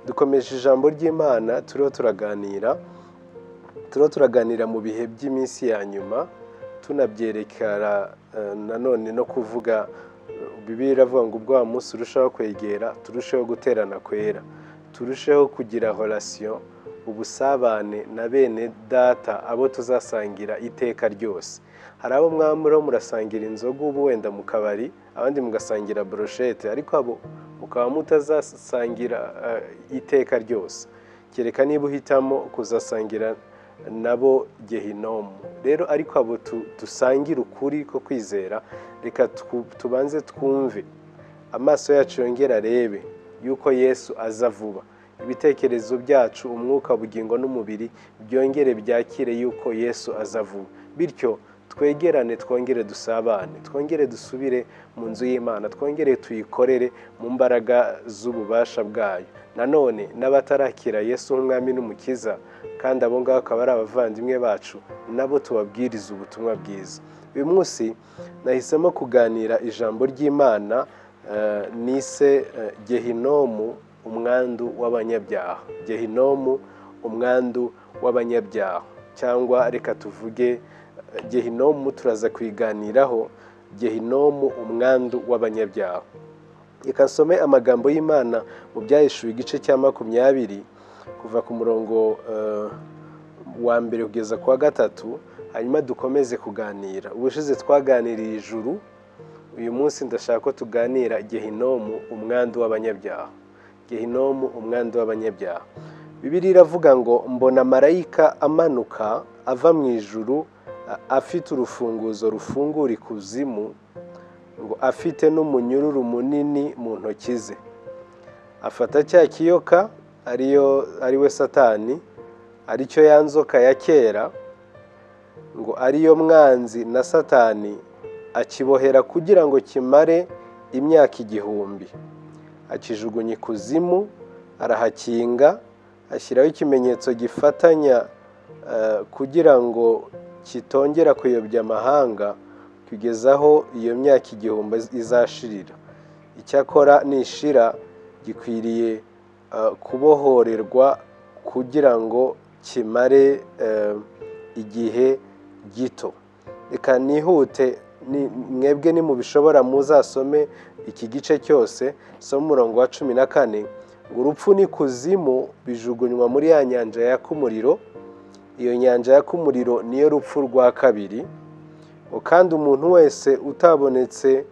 dukomeje ijambo ry'imana turiho turaganira turiho turaganira mu bihe by'iminsi ya nyuma tunabyerekana nanone no kuvuga bibiri iravuga ngo ubwo wa munsi urushaho kwegera turusheho guterana kwera turusheho kugira horasiyo ubusabane na bene data abo tuzasangira iteka ryose hari abo mwamuro murasangira inzoga ubu wenda mu kabari abandi mugasangira broshete ariko abo mukaba mutazasangira iteka ryose kereka niba uhitamo kuzasangira nabo gehinomu rero ariko abo dusangira ukuri ko kwizera reka tubanze twumve amaso yacu yongera arebe yuko yesu aza vuba ibitekerezo byacu umwuka bugingo n'umubiri byongere byakire yuko yesu aza vuba bityo twegerane twongere dusabane twongere dusubire mu nzu y'imana twongere tuyikorere mu mbaraga z'ububasha bwayo nanone n'abatarakira yesu nk'umwami n'umukiza kandi abo ngabo akaba ari abavandimwe bacu nabo tubabwiriza ubutumwa bwiza uyu munsi nahisemo kuganira ijambo ry'imana nise gehinomu umwandu w'abanyabyaha gehinomu umwandu w'abanyabyaha cyangwa reka tuvuge gehinomu turaza kuyiganiraho gehinomu umwandu w'abanyabyaha reka nsome amagambo y'imana mu byahishuwe igice cya makumyabiri kuva ku murongo wa mbere kugeza ku wa gatatu hanyuma dukomeze kuganira ubushize twaganiriye ijuru uyu munsi ndashaka ko tuganira gehinomu umwandu w'abanyabyaha gehinomu umwandu w'abanyabyaha bibiriya iravuga ngo mbona marayika amanuka ava mu ijuru afite urufunguzo rufungura ikuzimu ngo afite n'umunyururu munini mu ntoki ze afata cya kiyoka ariyo we satani aricyo ya nzoka ya kera ngo ariyo mwanzi na satani akibohera kugira ngo kimare imyaka igihumbi akijugunya ikuzimu arahakinga ashyiraho ikimenyetso gifatanya kugira ngo kitongera kuyobya amahanga kugeza aho iyo myaka igihumbi izashirira icyakora nishira gikwiriye kubohorerwa kugira ngo kimare igihe gito reka nihute mwebwe ni mu bishobora muzasome iki gice cyose somo umurongo wa cumi na kane ngo urupfu n'ikuzimu bijugunywa muri ya nyanja yaka umuriro iyo nyanja yaka umuriro niyo rupfu rwa kabiri kandi umuntu wese utabonetse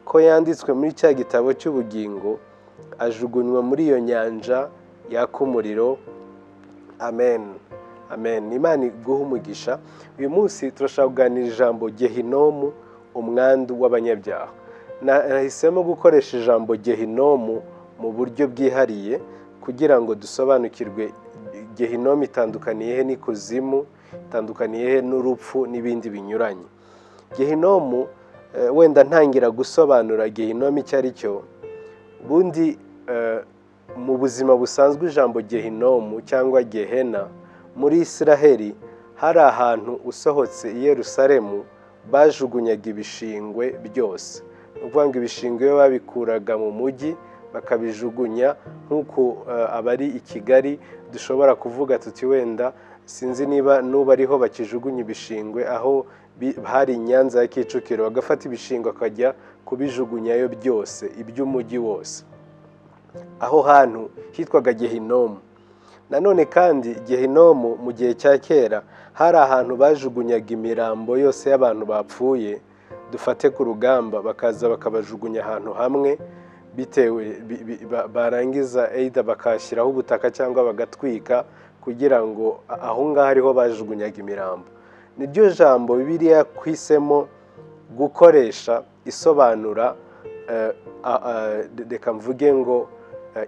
ko yanditswe muri cya gitabo cy'ubugingo ajugunywa muri iyo nyanja yaka umuriro amen amen imana iguha umugisha uyu munsi turashaka kuganira ijambo gehinomu umwandu w'abanyabyaha nahisemo gukoresha ijambo gehinomu mu buryo bwihariye kugira ngo dusobanukirwe gehinomu itandukaniye he n'ikuzimu itandukaniye he n'urupfu n'ibindi binyuranye gehinomu wenda ntangira gusobanura gehinomu icyo ari cyo ubundi mu buzima busanzwe ijambo gehinomu cyangwa gehena muri israheli hari ahantu usohotse i Yerusalemu bajugunyaga ibishingwe byose ni ukuvuga ngo ibishingwe babikuraga mu mujyi bakabijugunya nk'uko abari i kigali dushobora kuvuga tuti wenda sinzi niba n'ubu ariho bakijugunya ibishingwe aho hari nyanza ya kicukiro bagafata ibishingwe akajya kubijugunyayo byose iby'umujyi wose aho hantu hitwaga gehinomu nanone kandi gehinomu mu gihe cya kera hari ahantu bajugunyaga imirambo yose y'abantu bapfuye dufate ku rugamba bakaza bakabajugunya ahantu hamwe bitewe barangiza eyida bakashyiraho ubutaka cyangwa bagatwika kugira ngo aho ngaho ariho bajugunyaga imirambo niryo jambo biriya kwisemo gukoresha isobanura reka mvuge ngo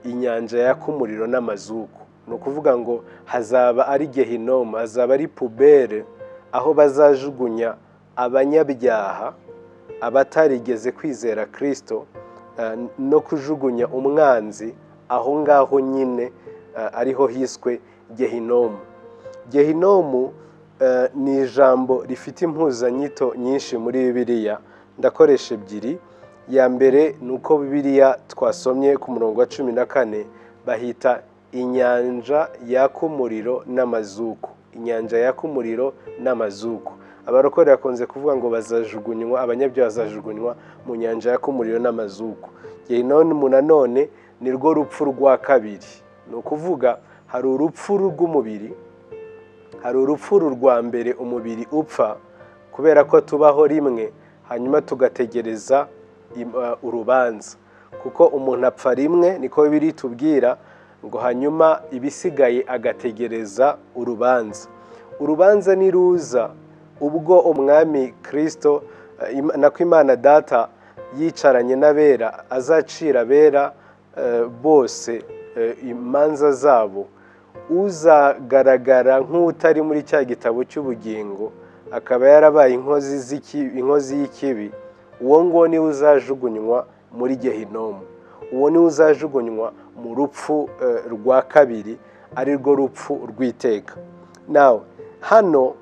inyanja yaka umuriro n'amazuku ni ukuvuga ngo hazaba ari gehinomu hazaba ari pubere aho bazajugunya abanyabyaha abatarigeze kwizera kirisito no kujugunya umwanzi aho ngaho nyine ariho hiswe gehinomu gehinomu ni ijambo rifite impuzanyito nyinshi muri bibiliya ndakoresha ebyiri ya mbere ni uko bibiliya twasomye ku murongo wa cumi na kane bahita inyanja yaka umuriro n'amazuku inyanja yaka umuriro n'amazuku abarokore bakunze kuvuga ngo bazajugunywa abanyabyaha bazajugunywa mu nyanja yaka umuriro n'amazuku gehinoni mu nanone ni rwo rupfu rwa kabiri ni ukuvuga hari urupfu rw'umubiri hari urupfu rwa mbere umubiri upfa kubera ko tubaho rimwe hanyuma tugategereza urubanza kuko umuntu apfa rimwe niko biri tubwira ngo hanyuma ibisigaye agategereza urubanza urubanza niruza ubwo umwami kirisito nako imana data yicaranye n'abera azacira abera bose imanza zabo uzagaragara nk'utari muri cya gitabo cy'ubugingo akaba yarabaye inkozi y'ikibi uwo nguwo niwe uzajugunywa muri gehinomu uwo niwe uzajugunywa mu rupfu rwa kabiri ari rwo rupfu rw'iteka nawe hano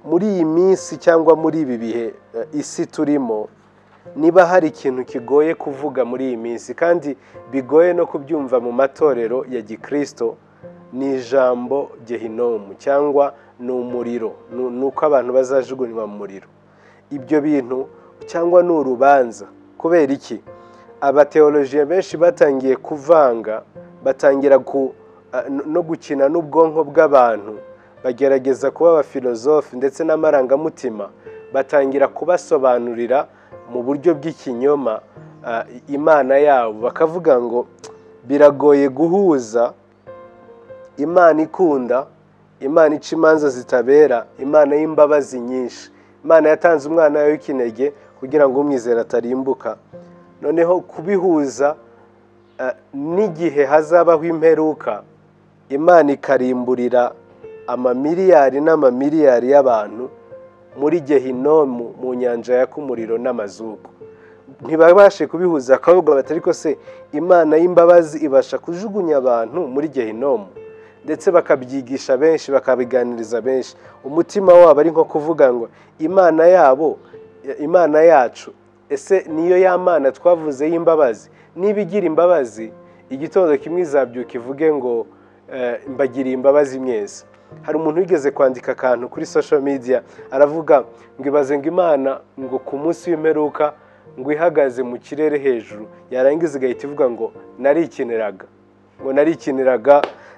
muri iyi minsi cyangwa muri ibi bihe isi turimo niba hari ikintu kigoye kuvuga muri iyi minsi kandi bigoye no kubyumva mu matorero ya gikirisito ni ijambo gehinomu cyangwa ni umuriro ni uko abantu bazajugunywa mu muriro ibyo bintu cyangwa ni urubanza kubera iki abateolojiya benshi batangiye kuvanga batangira no gukina n'ubwonko bw'abantu bagerageza kuba abafilozofi ndetse n'amarangamutima batangira kubasobanurira mu buryo bw'ikinyoma imana yabo bakavuga ngo biragoye guhuza imana ikunda imana ica imanza zitabera imana y'imbabazi nyinshi imana yatanze umwana wawe w'ikinege kugira ngo umwizere atarimbuka noneho kubihuza n'igihe hazabaho imperuka imana ikarimburira amamiliyari n'amamiliyari y'abantu muri gehinomu mu nyanja yaka umuriro n'amazuku ntibabashe kubihuza akavuga batari ko se imana y'imbabazi ibasha kujugunya abantu muri gehinomu ndetse bakabyigisha benshi bakabiganiriza benshi umutima wabo ari nko kuvuga ngo imana yabo imana yacu ese niyo ya mana twavuze y'imbabazi niba igira imbabazi igitondo kimwe izabyuka ivuge ngo mbagiriye imbabazi mwese hari umuntu wigeze kwandika akantu kuri social media aravuga ngo ibaze ngo imana ngo ku munsi w'imperuka ngo ihagaze mu kirere hejuru yarangiza igahita ivuga ngo narikiniraga ngo narikiniraga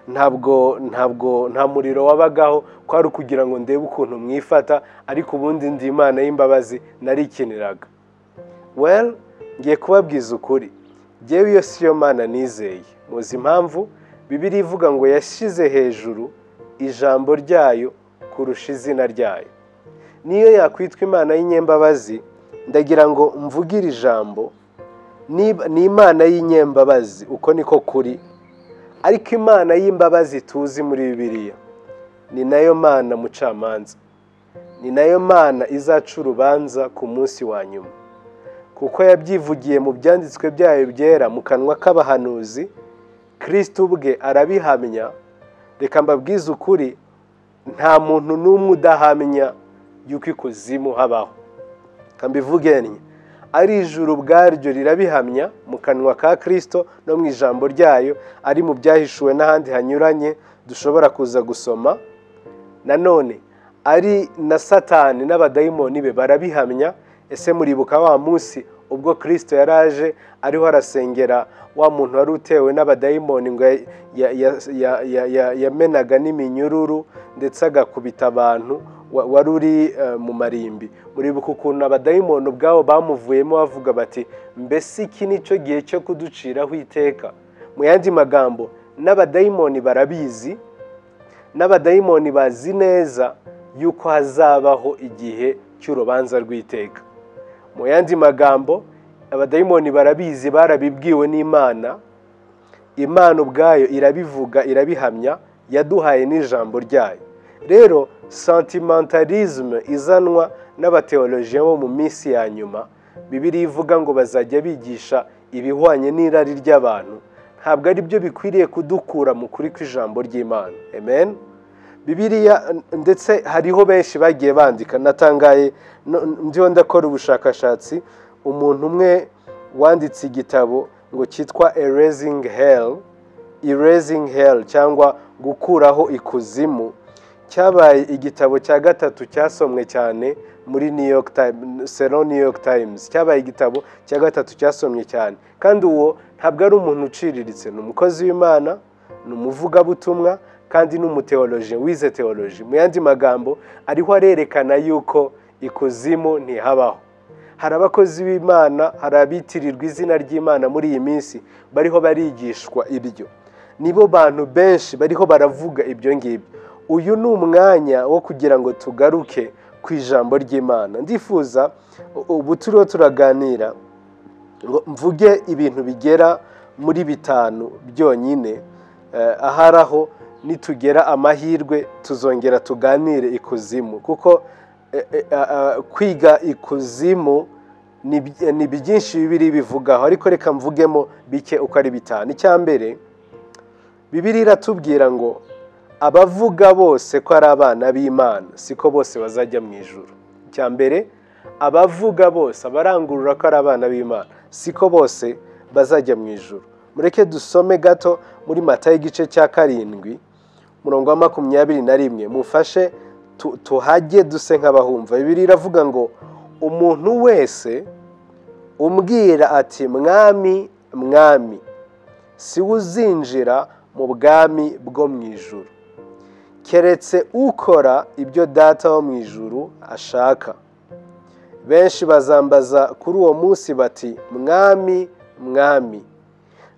ntabwo ntabwo nta muriro wabagaho kwari ukugira ngo ndebe ukuntu mwifata ariko ubundi ndi imana y'imbabazi narikiniraga well ngiye kubabwiza ukuri ngewe iyo si yo mana nizeye muzi impamvu bibiri ivuga ngo yashyize hejuru ijambo ryayo kurusha izina ryayo niyo yakwitwa imana y'inyembabazi ndagira ngo mvugire ijambo ni imana y'inyembabazi uko niko kuri ariko imana y'imbabazi tuzi muri bibiliya ni nayo mana mucamanza ni nayo mana izaca urubanza ku munsi wa nyuma kuko yabyivugiye mu byanditswe byayo byera mu kanwa k'abahanuzi kirisiti ubwe arabihamya reka mbabwize ukuri nta muntu n'umwe udahamya y'uko ikuzimu habaho mbivugennye ari ijuru ubwaryo rirabihamya mu kanwa ka kirisito no mu ijambo ryayo ari mu byahishuwe n'ahandi hanyuranye dushobora kuza gusoma nanone ari na satani n'abadayimoni be barabihamya ese muribuka wa munsi ubwo kirisito yaraje ariho arasengera wa muntu wari utewe n'abadayimoni ngo yamenaga n'iminyururu ndetse agakubita abantu wari uri mu marimbi muribuka ukuntu abadayimoni ubwabo bamuvuyemo bavuga bati mbese iki nicyo gihe cyo kuduciraho iteka mu yandi magambo n'abadayimoni barabizi n'abadayimoni bazi neza yuko hazabaho igihe cy'urubanza rw'iteka mu yandi magambo abadayimoni barabizi barabibwiwe n'imana imana ubwayo irabivuga irabihamya yaduhaye n'ijambo ryayo rero santimentalisme izanwa n'abateolojiya bo mu minsi ya nyuma bibiri ivuga ngo bazajya bigisha ibihwanye n'irari ry'abantu ntabwo ari byo bikwiriye kudukura mu kuri kw'ijambo ry'imana amen bibiriya ndetse hariho benshi bagiye bandika natangaye ndiho ndakora ubushakashatsi umuntu umwe wanditse igitabo ngo cyitwa erezing hell erasing hell cyangwa gukuraho ikuzimu cyabaye igitabo cya gatatu cyasomwe cyane muri new york times selo new york times cyabaye igitabo cya gatatu cyasomwe cyane kandi uwo ntabwo ari umuntu uciriritse ni umukozi w'imana ni umuvugabutumwa kandi n'umuteoloji wize teoloji mu yandi magambo ariho arerekana yuko ikuzimu ntihabaho hari abakozi b'imana hari abitirirwa izina ry'imana muri iyi minsi bariho barigishwa ibyo nibo bantu benshi bariho baravuga ibyo ngibyo uyu ni umwanya wo kugira ngo tugaruke ku ijambo ry'imana ndifuza ubu turiho turaganira ngo mvuge ibintu bigera muri bitanu byonyine ahari aho nitugera amahirwe tuzongera tuganire ikuzimu kuko kwiga ikuzimu ni byinshi bibiri bivugaho ariko reka mvugemo bike uko ari bitanu icya mbere bibiri iratubwira ngo abavuga bose ko ari abana b'imana siko bose bazajya mu ijoro icya mbere abavuga bose abarangurura ko ari abana b'imana siko bose bazajya mu ijoro mureke dusome gato muri mata y'igice cya karindwi umurongo wa makumyabiri na rimwe mufashe tuhajye duse nk'abahumva bibiri iravuga ngo umuntu wese umbwira ati mwami mwami si we uzinjira mu bwami bwo mu ijuru keretse ukora ibyo data wo mu ijuru ashaka benshi bazambaza kuri uwo munsi bati mwami mwami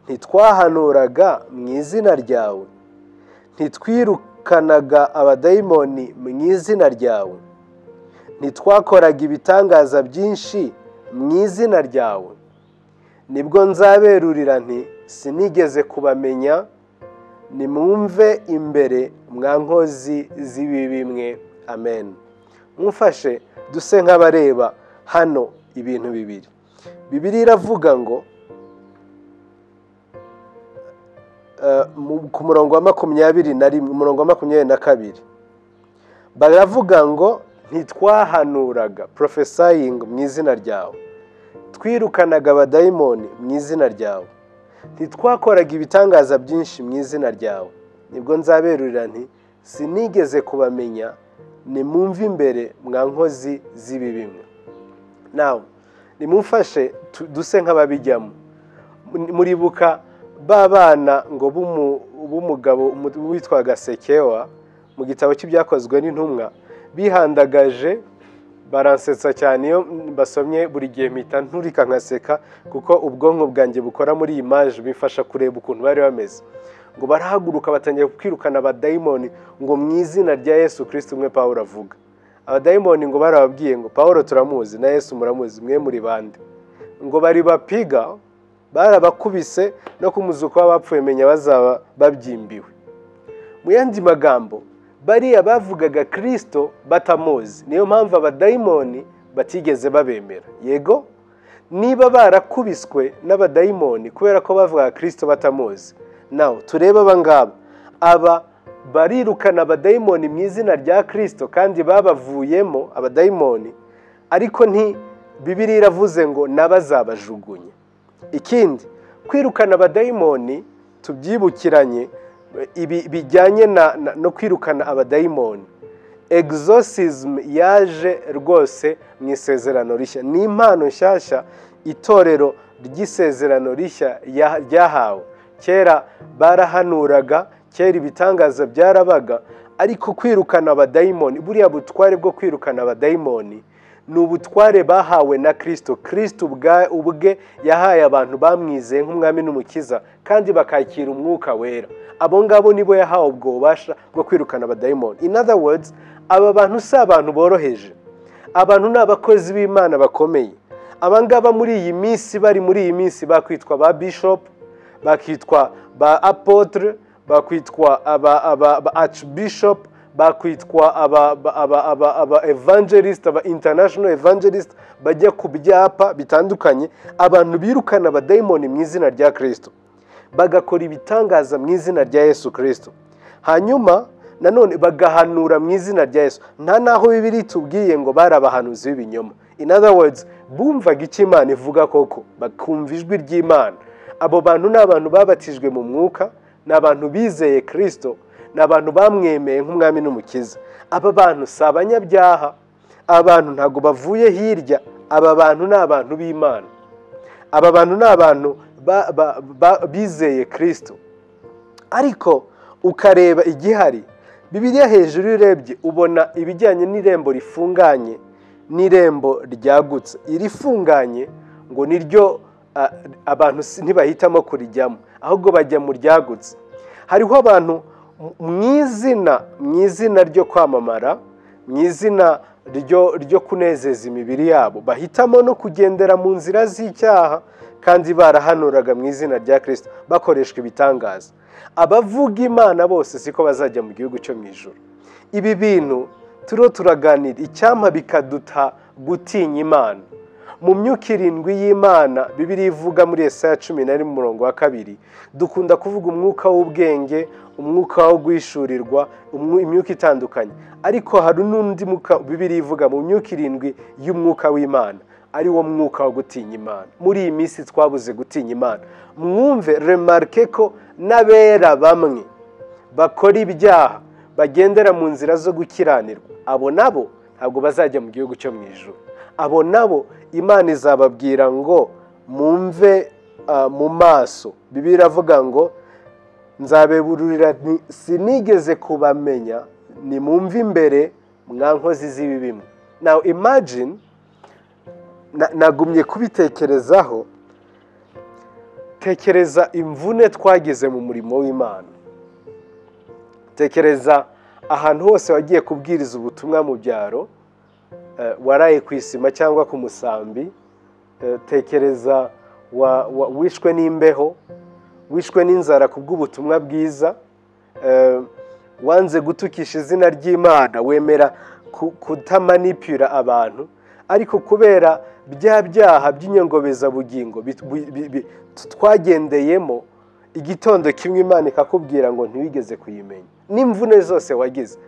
ntitwahanuraga mu izina ryawe ntitwiruke kanaga abadayimoni mu izina ryawe ntitwakoraga ibitangaza byinshi mu izina ryawe nibwo nzaberurira nti sinigeze kubamenya nimwumve imbere mwa nkozi z'ibibi mwe amen mufashe duse nk'abareba hano ibintu bibiri bibiri iravuga ngo ku murongo wa makumyabiri na rimwe umurongo wa makumyabiri na kabiri baravuga ngo ntitwahanuraga porofesayingi mu izina ryawe twirukanaga abadayimoni mu izina ryawe ntitwakoraga ibitangaza byinshi mu izina ryawe nibwo nzaberurira nti sinigeze kubamenya nimwumve imbere mwa nkozi z'ibibimwe nawe nimufashe duse nk'ababijyamo muribuka ba bana ngo b'umugabo witwaga sekewa mu gitabo cy'ibyakozwe n'intumwa bihandagaje baransetsa cyane iyo basomye buri gihe mpita nturika nkaseka kuko ubwonko bwanjye bukora muri iyi maje bifasha kureba ukuntu bari bameze ngo barahaguruka batangiye kwirukana abadayimoni ngo mu izina rya yesu kirisiti umwe paul avuga abadayimoni ngo barababwiye ngo paul turamuzi na yesu muramuzi mwe muri bande ngo bari bapiga barabakubise no kumuzuka w'abapfuye menya bazaba babyimbiwe mu yandi magambo bariya bavugaga kirisito batamuzi niyo mpamvu abadayimoni batigeze babemera yego niba barakubiswe n'abadayimoni kubera ko bavugaga kirisito batamuzi nawe turebe abangaba aba barirukana abadayimoni mu izina rya kirisito kandi babavuyemo abadayimoni ariko nti bibiri iravuze ngo n'abazabajugunya ikindi kwirukana abadayimoni tubyibukiranye ibi bijyanye no kwirukana abadayimoni egizosizmu yaje rwose mu isezerano rishya ni impano nshyashya itorero ry'isezerano rishya ryahawe kera barahanuraga kera ibitangaza byarabaga ariko kwirukana abadayimoni buriya butware bwo kwirukana abadayimoni ni ubutware bahawe na kirisito kirisito ubwe yahaye abantu bamwizeye nk'umwami n'umukiza kandi bakakira umwuka wera abo ngabo nibo yahawe ubwo bubasha bwo kwirukana abadayimoni in other words aba bantu si abantu boroheje abantu ni abakozi b'imana bakomeye aba ngaba muri iyi minsi bari muri iyi minsi bakwitwa ba bishopu bakitwa ba apotre bakwitwa aba archbishop bakwitwa aba evangelisite aba international evangelisite bajya ku byapa bitandukanye abantu birukana abadayimoni mu izina rya kirisito bagakora ibitangaza mu izina rya yesu kirisito hanyuma nanone bagahanura mu izina rya yesu nta n'aho bibiri tubwiye ngo bari abahanuzi b'ibinyoma in other words bumvaga icyo imana ivuga koko bakumva ijwi ry'imana abo bantu ni abantu babatijwe mu mwuka ni abantu bizeye kirisito ni abantu bamwemeye nk'umwami n'umukiza aba bantu si abanyabyaha aba bantu ntabwo bavuye hirya aba bantu ni abantu b'imana aba bantu ni abantu bizeye kirisito ariko ukareba igihari bibiriya hejuru iyo urebye ubona ibijyanye n'irembo rifunganye n'irembo ryagutse irifunganye ngo niryo abantu ntibahitamo kurijyamo ahubwo bajya mu ryagutse hariho abantu mu izina mu izina ryo kwamamara mu izina ryo kunezeza imibiri yabo bahitamo no kugendera mu nzira z'icyaha kandi barahanuraga mu izina rya kirisita bakoreshwa ibitangaza abavuga imana bose siko bazajya mu gihugu cyo mu ijoro ibi bintu turiho turaganira icyampa bikaduta gutinya imana mu myuka irindwi y'imana bibiri ivuga muri esaya cumi na rimwe umurongo wa kabiri dukunda kuvuga umwuka w'ubwenge umwuka wo guhishurirwa imyuka itandukanye ariko hari n'undi mwuka bibiri ivuga mu myuka irindwi y'umwuka w'imana ari wo mwuka wo gutinya imana muri iyi minsi twabuze gutinya imana mwumve remarike ko n'abera bamwe bakora ibyaha bagendera mu nzira zo gukiranirwa abo nabo ntabwo bazajya mu gihugu cyo mu ijoro abo nabo imana izababwira ngo mumve mu maso bibi iravuga ngo nzabebururira sinigeze kubamenya ni mumve imbere mwa nkozi z'ibibimwe nawe imagine nagumye kubitekerezaho tekereza imvune twagize mu murimo w'imana tekereza ahantu hose wagiye kubwiriza ubutumwa mu byaro waraye ku isima cyangwa ku musambi tekereza wishwe n'imbeho wishwe n'inzara ku bw'ubutumwa bwiza wanze gutukisha izina ry'imana wemera kutamanipura abantu ariko kubera bya byaha by'inyongobezabugingo twagendeyemo igitondo kimwe imana ikakubwira ngo ntiwigeze kuyimenya n'imvune zose wagize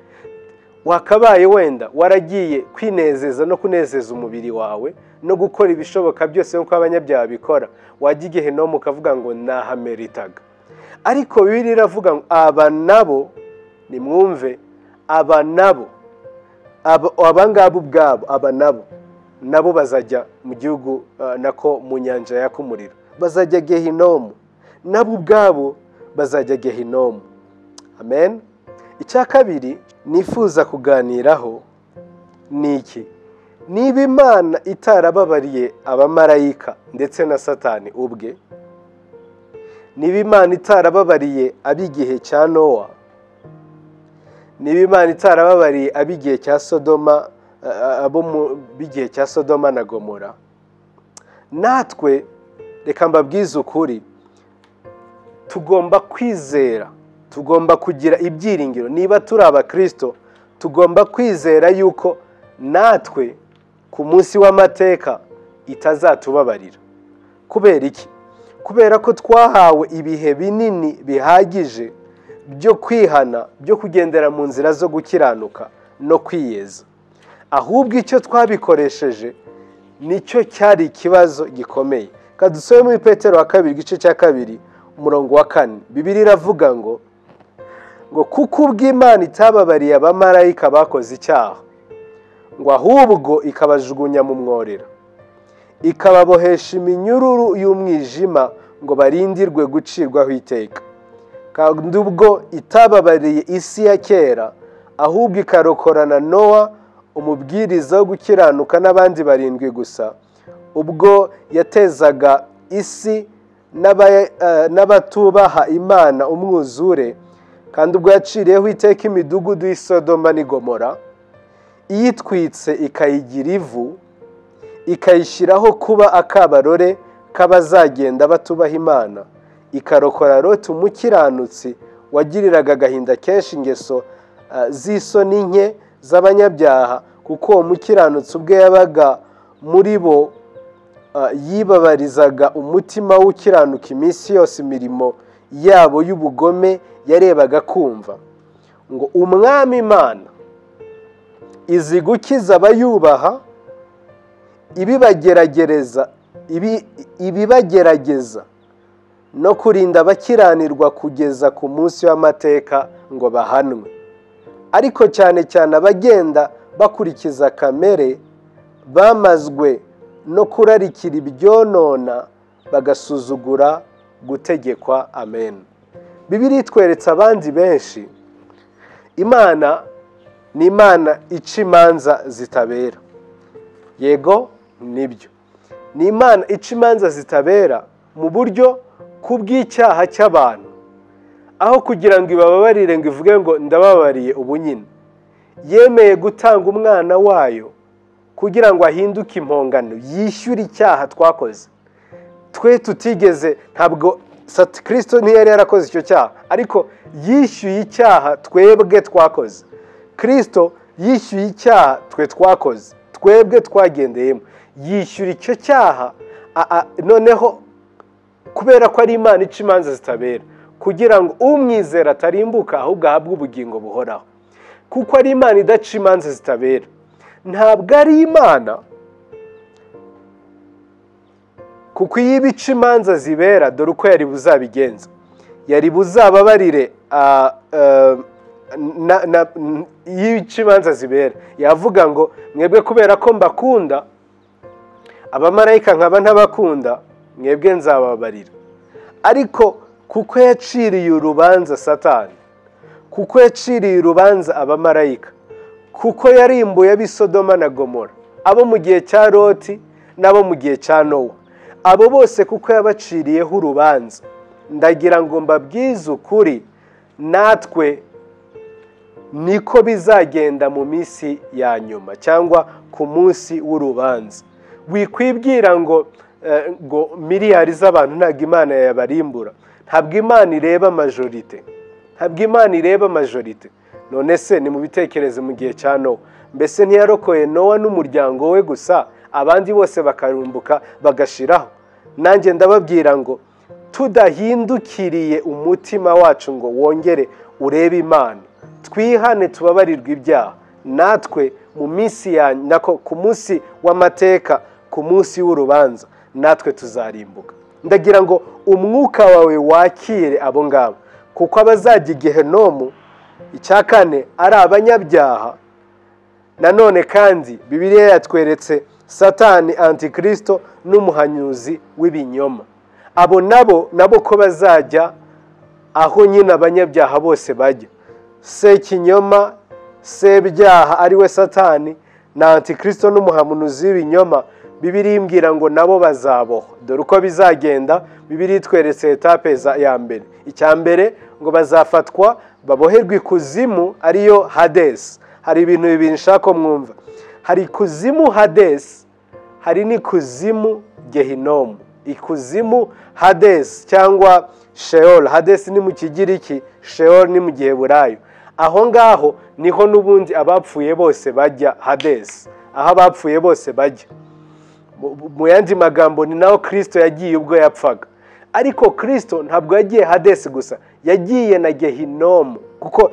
wakabaye wenda waragiye kwinezeza no kunezeza umubiri wawe no gukora ibishoboka byose nk'uko abanyabyaha bikora wajya igihe no ukavuga ngo nahameritaga ariko bibiri iravuga ngo aba nabo ni mwumve aba nabo abangaba ubwabo aba nabo nabo bazajya mu gihugu nako mu nyanja yakumurira bazajya gehinomu nabo ubwabo bazajya gehinomu amen icya kabiri nifuza kuganiraho ni iki niba imana itarababariye abamarayika ndetse na satani ubwe niba imana itarababariye ab'igihe cya nowa niba imana itarababariye ab'igihe cya sodoma abo b'igihe cya sodoma na gomora natwe reka mbabwize ukuri tugomba kwizera tugomba kugira ibyiringiro niba turi abakirisito tugomba kwizera yuko natwe ku munsi w'amateka itazatubabarira kubera iki kubera ko twahawe ibihe binini bihagije byo kwihana byo kugendera mu nzira zo gukiranuka no kwiyeza ahubwo icyo twabikoresheje nicyo cyari ikibazo gikomeye kadusobe muri petero wa kabiri igice cya kabiri umurongo wa kane bibiri iravuga ngo ngo kuko ubw'imana itababariye abamarayika bakoze icyaha ngo ahubwo ikabajugunya mu mworera ikababohesha iminyururu y'umwijima ngo barindirwe gucirwaho iteka kandi ubwo itababariye isi ya kera ahubwo ikarokorana nowa umubwiriza wo gukiranuka n'abandi barindwi gusa ubwo yatezaga isi n'abatubaha imana umwuzure kandi ubwo yaciriyeho iteka imidugudu y'isodoma n'igomora iyitwitse ikayigira ivu ikayishyiraho kuba akabarore k'abazagenda batubaha imana ikarokora roti umukiranutsi wagiriraga agahinda kenshi ingeso z'isoni nke z'abanyabyaha kuko uwo mukiranutsi ubwe yabaga muri bo yibabarizaga umutima w'ukiranuka iminsi yose imirimo yabo y'ubugome yarebaga kumva ngo umwami imana izi gukiza abayubaha ibibageragereza ibibagerageza no kurinda abakiranirwa kugeza ku munsi w'amateka ngo bahanwe ariko cyane cyane abagenda bakurikiza kamere bamazwe no kurarikira ibyonona bagasuzugura gutegekwa amen bibiri itweretse abandi benshi imana ni imana ica imanza zitabera yego nibyo ni imana ica imanza zitabera mu buryo kubw'icyaha cy'abantu aho kugira ngo ibababarire ngo ivuge ngo ndababariye ubu nyine yemeye gutanga umwana wayo kugira ngo ahinduke impongano yishyure icyaha twakoze twe tutigeze ntabwo kirisito ntiyari yarakoze icyo cyaha ariko yishyuye icyaha twebwe twakoze kirisito yishyuye icyaha twe twakoze twebwe twagendeyemo yishyura icyo cyaha noneho kubera ko ari imana ica imanza zitabera kugira ngo umwizera atarimbuka ahubwo ahabwe ubugingo buhoraho kuko ari imana idaca imanza zitabera ntabwo ari imana kuko iyo ibica imanza zibera dore uko yari buzabigenza yari buzababarire iyo ibica imanza zibera yavuga ngo mwebwe kubera ko mbakunda abamarayika nkaba ntabakunda mwebwe nzababarira ariko kuko yaciriye urubanza satani kuko yaciriye urubanza abamarayika kuko yarimbuye ab'isodoma na gomora abo mu gihe cya loti n'abo mu gihe cya nowa abo bose kuko yabaciriyeho urubanza ndagira ngo mbabwize ukuri natwe niko bizagenda mu minsi ya nyuma cyangwa ku munsi w'urubanza wikwibwira ngo ngo miliyari z'abantu ntabwo imana yabarimbura ntabwo imana ireba majorite ntabwo imana ireba majorite none se ni mu bitekerezo mu gihe cya nowa mbese ntiyarokoye nowa n'umuryango we gusa abandi bose bakarumbuka bagashiraho nanjye ndababwira ngo tudahindukiriye umutima wacu ngo wongere urebe imana twihane tubabarirwe ibyaha natwe mu minsi ya nako ku munsi w'amateka ku munsi w'urubanza natwe tuzarimbuka ndagira ngo umwuka wawe wakire abo ngabo kuko abazajya igihe nomu icya kane ari abanyabyaha nanone kandi bibiliya yatweretse satani antikirisito n'umuhanyuzi w'ibinyoma abo nabo nabo ko bazajya aho nyine abanyabyaha bose bajya sekinyoma sebyaha ariwe satani na antikirisito n'umuhamunuzi w'ibinyoma bibiri imbwira ngo nabo bazabohwa dore uko bizagenda bibiri itweretse etape ya mbere icya mbere ngo bazafatwa baboherwa ikuzimu ariyo hadesi hari ibintu bibiri nshaka mwumva hari ikuzimu hadesi hari n'ikuzimu gehinomu ikuzimu hadesi cyangwa sheol hadesi ni mu kigiriki sheol ni mu gihe burayo aho ngaho niho n'ubundi abapfuye bose bajya hadesi aho abapfuye bose bajya mu yandi magambo ni naho kirisito yagiye ubwo yapfaga ariko kirisito ntabwo yagiye hadesi gusa yagiye na gehinomu kuko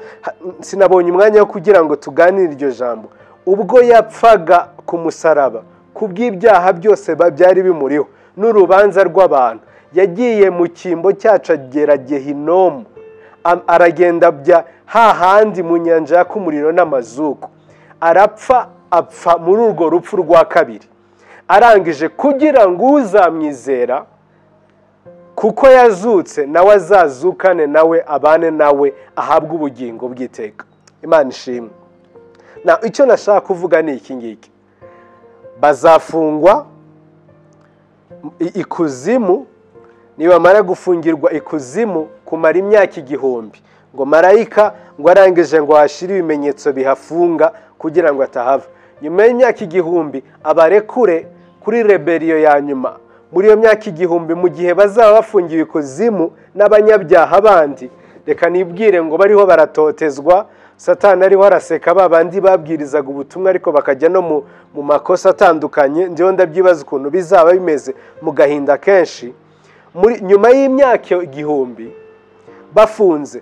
sinabonye umwanya wo kugira ngo tuganire iryo jambo ubwo yapfaga ku musaraba ku bw'ibyaha byose byari bimuriho n'urubanza rw'abantu yagiye mu cyimbo cyacu agera gehinomu aragenda bya hahandi mu nyanja yaka umuriro n'amazuku arapfa apfa muri urwo rupfu rwa kabiri arangije kugira ngo uzamwizera kuko yazutse nawe azazukane nawe abane nawe ahabwe ubugingo bw'iteka imana ishimwe icyo nashaka kuvuga ni iki ngiki bazafungwa ikuzimu nibamara gufungirwa ikuzimu kumara imyaka igihumbi ngo marayika ngo arangije ngo hashyire ibimenyetso bihafunga kugira ngo atahava nyuma y'imyaka igihumbi abarekure kuri reberiyo ya nyuma muri iyo myaka igihumbi mu gihe bazaba bafungiwe ikuzimu n'abanyabyaha bandi reka nibwire ngo bariho baratotezwa satani ariho araseka ba bandi babwirizaga ubutumwa ariko bakajya no mu makosa atandukanye ndiho ndabyibaza ukuntu bizaba bimeze mu gahinda kenshi nyuma y'imyaka igihumbi bafunze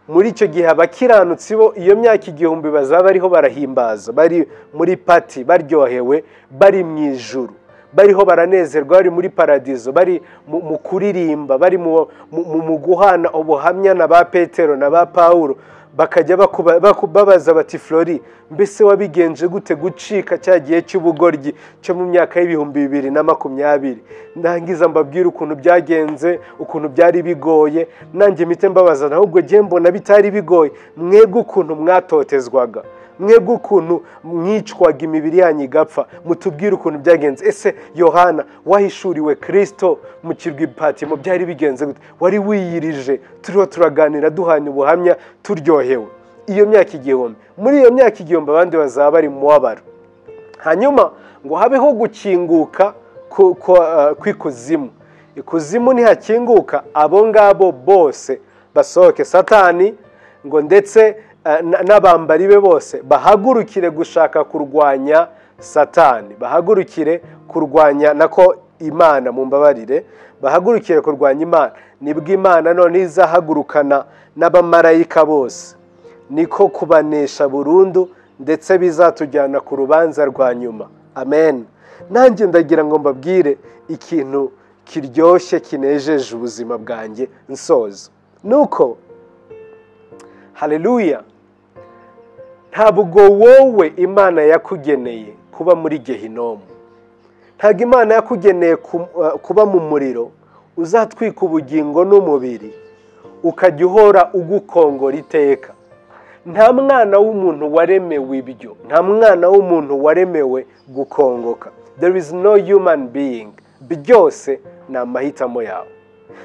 muri icyo gihe abakiranutsi bo iyo myaka igihumbi bazaba bariho barahimbaza bari muri pati baryohewe bari mu ijuru bariho baranezerwa bari muri paradizo bari mu mu kuririmba bari mu mu- mu guhana ubuhamya na ba petero na ba pawuro bakajya bakuba- baku- babaza bati flori mbese wabigenje gute gucika cya gihe cy'ubugoryi cyo mu myaka y'ibihumbi bibiri na makumyabiri ndangiza mbabwire ukuntu byagenze ukuntu byari bigoye nanjye mite mbabaza nawe ubwo njye mbona bitari bigoye mwebwe ukuntu mwatotezwaga mwebwe ukuntu mwicwaga imibiri yanyu igapfa mutubwire ukuntu byagenze ese yohana wahishuriwe kirisito mu kirwa ipatimo byari bigenze gute wari wiyirije turiho turaganira duhana ubuhamya turyohewe iyo myaka igihumbi muri iyo myaka igihumbi abandi bazaba bari mu mubabaro hanyuma ngo habeho gukinguka ku- ku- eh, kw'ikuzimu ikuzimu ntihakinguka abo ngabo bose basohoke satani ngo ndetse eh, na- n'abambari be bose bahagurukire gushaka kurwanya satani bahagurukire kurwanya nako imana mumbabarire bahagurukire kurwanya imana nibwo imana none izahagurukana n'abamarayika bose niko kubanesha burundu ndetse bizatujyana ku rubanza rwa nyuma amen nanjye ndagira ngo mbabwire ikintu kiryoshye kinejeje ubuzima bwanjye nsoza nuko haleluya ntabwo wowe imana yakugeneye kuba muri gehinomu ntabwo imana yakugeneye ku- uh, kuba mu muriro uzatwika ubugingo n'umubiri ukajya uhora ugukongora iteka nta mwana w'umuntu waremewe ibyo nta mwana w'umuntu waremewe gukongoka there is no human being byose ni amahitamo yawe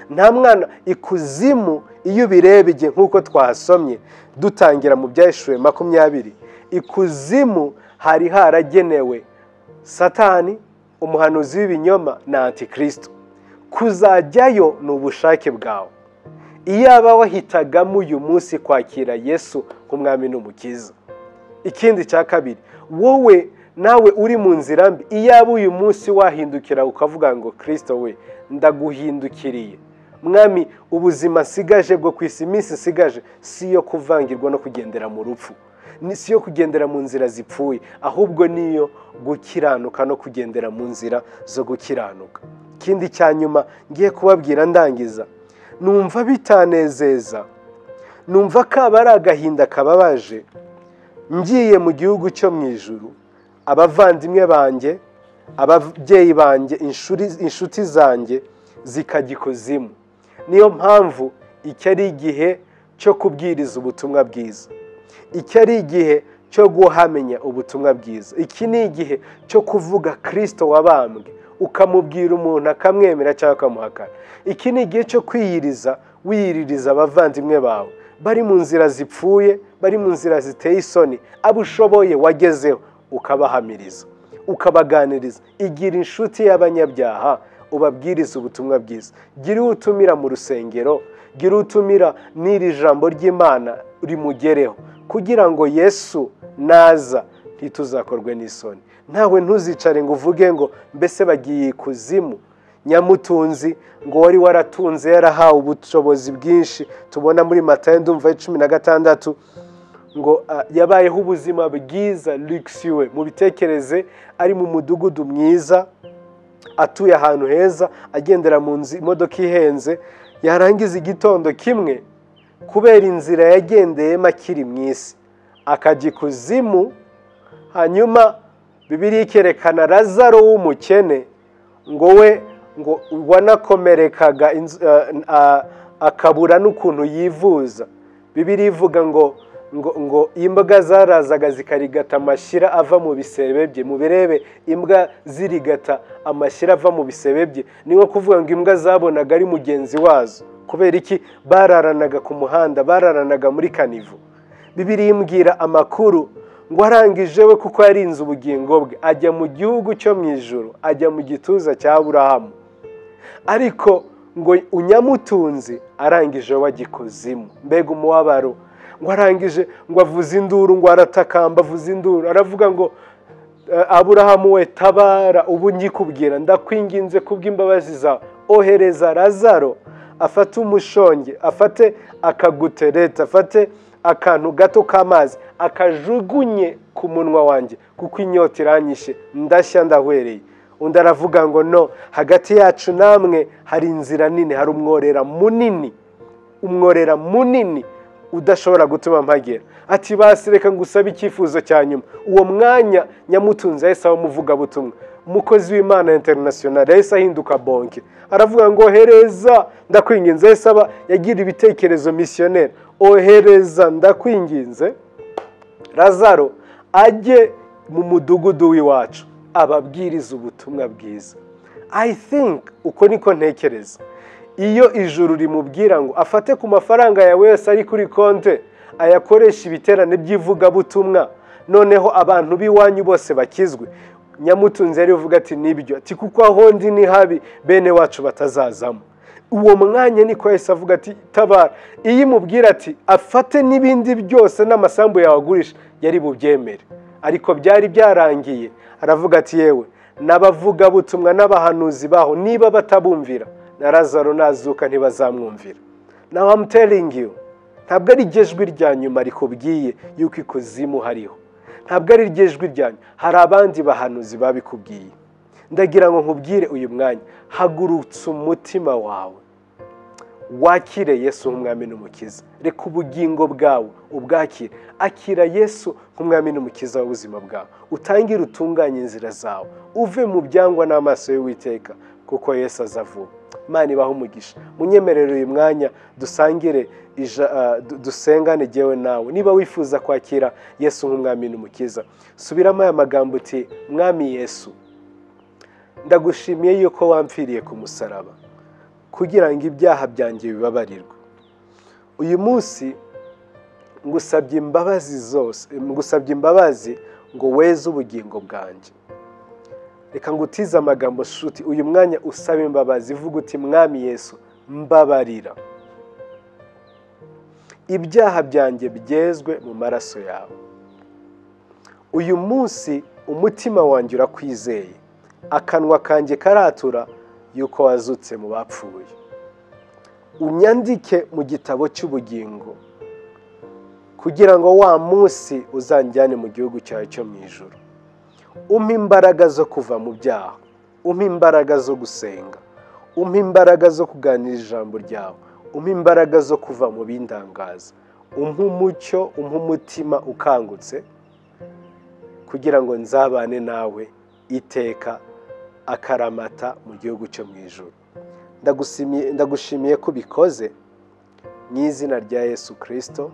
nta mwana ikuzimu iyo ubirebye nk'uko twahasomye dutangira mu byaheshuwe makumyabiri ikuzimu hari haragenewe satani umuhanuzi w'ibinyoma na antikristo kuzajyayo ni ubushake bwawe iyaba wahitagamo uyu munsi kwakira yesu nk'umwami n'umukiza ikindi cya kabiri wowe nawe uri mu nzira mbi iyaba uyu munsi wahindukira ukavuga ngo kirisito we ndaguhindukiriye mwami ubuzima nsigaje bwo ku isi iminsi nsigaje si iyo kuvangirwa no kugendera mu rupfu Ni- si iyo kugendera mu nzira zipfuye ahubwo niyo gukiranuka no kugendera mu nzira zo gukiranuka ikindi cya nyuma ngiye kubabwira ndangiza numva bitanezeza numva kaba ari agahinda kababaje ngiye mu gihugu cyo mu ijuru abavandimwe banjye ababyeyi banjye inshuri- inshuti zanjye zikajya ikuzimu niyo mpamvu iki ari igihe cyo kubwiriza ubutumwa bwiza iki ari igihe cyo guhamenya ubutumwa bwiza iki ni igihe cyo kuvuga kirisito wabambwe ukamubwira umuntu akamwemera cyangwa ukamuhakana iki ni igihe cyo kwiyiriza wiyiririza abavandimwe bawe bari mu nzira zipfuye bari mu nzira ziteye isoni abo ushoboye wagezeho ukabahamiriza ukabaganiriza igira inshuti y'abanyabyaha ubabwiriza ubutumwa bwiza gira uwo utumira mu rusengero gira uwo utumira n'iri jambo ry'imana rimugereho kugira ngo yesu naza ntituzakorwe n'isoni ntawe ntuzicare ngo uvuge ngo mbese bagiye ikuzimu nyamutunzi ngo wari waratunze yarahawe ubushobozi bwinshi tubona muri matayo ndumva cumi na gatandatu ngo ah, yabayeho ubuzima bwiza luxuwe mu bitekereze ari mu mudugudu mwiza atuye ahantu heza agendera mu nzu imodoka ihenze yarangiza igitondo kimwe kubera inzira yagendeyemo akiri mu isi akajya ikuzimu hanyuma bibiriya ikerekana razaro w'umukene ngo we ngo wanakomerekaga inz- eh, ah, akabura n'ukuntu yivuza bibiri ivuga ngo ngo ngo imbwa zarazaga zikarigata amashyira ava mu bisebe bye mubirebe imbwa zirigata amashyira ava mu bisebe bye ni nko kuvuga ngo imbwa zabonaga ari mugenzi wazo kubera iki bararanaga ku muhanda bararanaga muri kanivo bibiri imbwira amakuru ngo arangije we kuko yarinze ubugingo bwe ajya mu gihugu cyo mu ijoro ajya mu gituza cya burahamu ariko ngo unyamutunzi arangije wagikuzimu mbega umubabaro ngo arangije ngo avuze induru ngo aratakamba avuze induru aravuga ngo "Eh, aburahamu we tabara ubu nkikubwira ndakwinginze kubw'imbabazi zawe ohereza razaro afate umushonge afate akagutereta afate akantu gato k'amazi akajugunye ku munwa wanjye kuko inyota iranyishe ndashya ndahwereye undi aravuga ngo no hagati yacu namwe hari inzira nini hari umworera munini umworera munini udashobora gutuma mpagera ati basi reka ngusabe icyifuzo cya nyuma uwo mwanya nyamutunzi yahise aba umuvugabutumwa umukozi w'imana interinasiyonari yahise ahinduka bonke aravuga ngo hereza ndakwinginze yahise aba yagira ibitekerezo misiyoneri ohereza ndakwinginze razaro ajye mu mudugudu w'iwacu ababwiriza ubutumwa bwiza i think uko niko ntekereza iyo ijuru rimubwira ngo afate ku mafaranga yawe yose ari kuri konte ayakoresha ibiterane by'ivugabutumwa noneho abantu b'iwanyu bose bakizwe nyamutunzi yari uvuga ati nibyo ati kuko aho ndi ni habi bene wacu batazazamo uwo mwanya niko yahise avuga ati tabara iyo imubwira ati afate n'ibindi byose n'amasambu yawe agurisha yari bubyemere ariko byari byarangiye aravuga ati yewe n'abavugabutumwa n'abahanuzi baho niba batabumvira na razaro nazuka ntibazamwumvira nawe amuteringi yo ntabwo ari ijwi rya nyuma rikubwiye yuko ikuzimu hariho ntabwo ari ijwi rya nyuma hari abandi bahanuzi babikubwiye ndagira ngo nkubwire uyu mwanya hagurutse umutima wawe wakire yesu nk'umwami n'umukiza reka ubugingo bwawe ubwakire akira yesu nk'umwami n'umukiza w'ubuzima bwawe utangire utunganye inzira zawe uve mu byangwa n'amaso y'uwiteka kuko yesu azavuba imana ibaho umugisha munyemerere uyu mwanya dusangire dusengane ngewe nawe niba wifuza kwakira yesu nk'umwami n'umukiza subiramo aya magambo uti mwami yesu ndagushimiye yuko wampfiriye ku musaraba kugira ngo ibyaha byanjye bibabarirwe uyu munsi ngusabye imbabazi zose ngusabye imbabazi ngo weze ubugingo bwanjye reka ngutize amagambo shuti uyu mwanya usaba imbabazi ivuga uti mwami yesu mbabarira ibyaha byanjye byezwe mu maraso yawe uyu munsi umutima wanjye urakwizeye akanwa kanjye karatura yuko wazutse mu bapfuye unyandike mu gitabo cy'ubugingo kugira ngo wa munsi uzanjyane mu gihugu cyawe cyo mu ijoro umpa imbaraga zo kuva mu byaha umpa imbaraga zo gusenga umpa imbaraga zo kuganira ijambo ryawe umpa imbaraga zo kuva mu bindangaza umpa umucyo umpa umutima ukangutse kugira ngo nzabane nawe iteka akaramata mu gihugu cyo mu ijoro ndagushimiye ko ubikoze mu izina rya yesu kirisito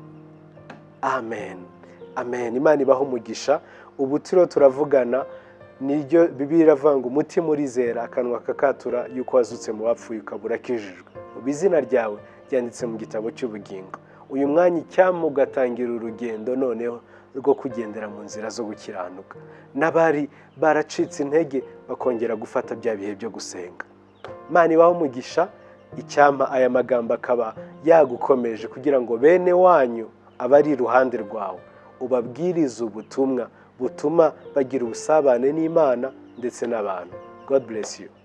amen amen imana ibaho umugisha ubu turiho turavugana niryo bibi iravanga umutima urizera akanwa kakatura yuko wazutse mu bapfuye ukaba urakijijwe ubu izina ryawe ryanditse mu gitabo cy'ubugingo uyu mwanya icyampa ugatangira urugendo noneho rwo kugendera mu nzira zo gukiranuka n'abari baracitse intege bakongera gufata bya bihe byo gusenga mani ibaho umugisha icyampa aya magambo akaba yagukomeje kugira ngo bene wanyu abari iruhande rwawe ubabwirize ubutumwa butuma bagira ubusabane n'imana ndetse n'abantu god bless you